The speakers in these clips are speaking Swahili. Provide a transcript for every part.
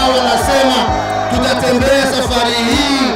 ambao wanasema tutatembea safari hii.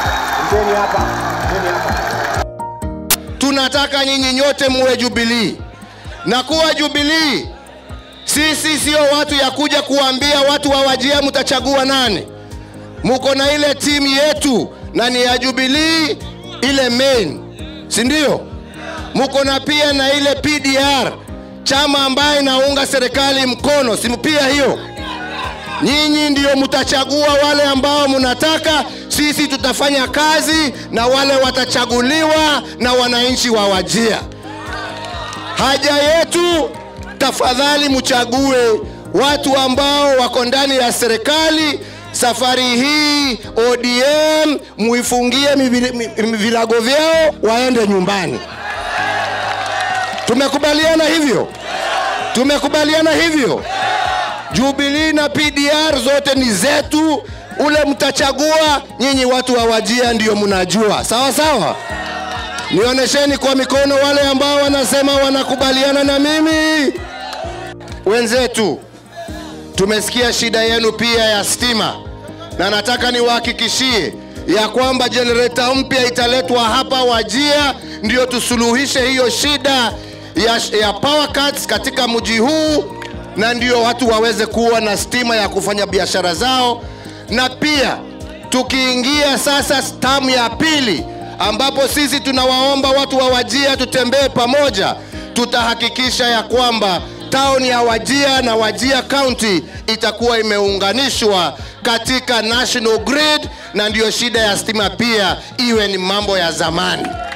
Tunataka nyinyi nyote muwe Jubilii, na kuwa Jubilii sisi sio watu ya kuja kuambia watu wa Wajia mtachagua nani. Muko na ile timu yetu na ni ya Jubilii ile main, si ndio? Muko na pia na ile PDR chama ambaye inaunga serikali mkono, si pia hiyo? Nyinyi ndio mtachagua wale ambao mnataka. Sisi tutafanya kazi na wale watachaguliwa na wananchi wa Wajia. Haja yetu, tafadhali mchague watu ambao wako ndani ya serikali. Safari hii ODM muifungie mivi- mi- vilago vyao waende nyumbani. Tumekubaliana hivyo? Tumekubaliana hivyo? Jubilee na PDR zote ni zetu. Ule mtachagua nyinyi, watu wa Wajia ndio mnajua, sawa sawa. Nionyesheni kwa mikono wale ambao wanasema wanakubaliana na mimi. Wenzetu, tumesikia shida yenu pia ya stima, na nataka niwahakikishie ya kwamba jenereta mpya italetwa hapa Wajia, ndio tusuluhishe hiyo shida ya, ya power cuts katika mji huu, na ndio watu waweze kuwa na stima ya kufanya biashara zao, na pia tukiingia sasa tamu ya pili ambapo sisi tunawaomba watu wa Wajia tutembee pamoja, tutahakikisha ya kwamba tauni ya Wajia na Wajia County itakuwa imeunganishwa katika national grid, na ndiyo shida ya stima pia iwe ni mambo ya zamani.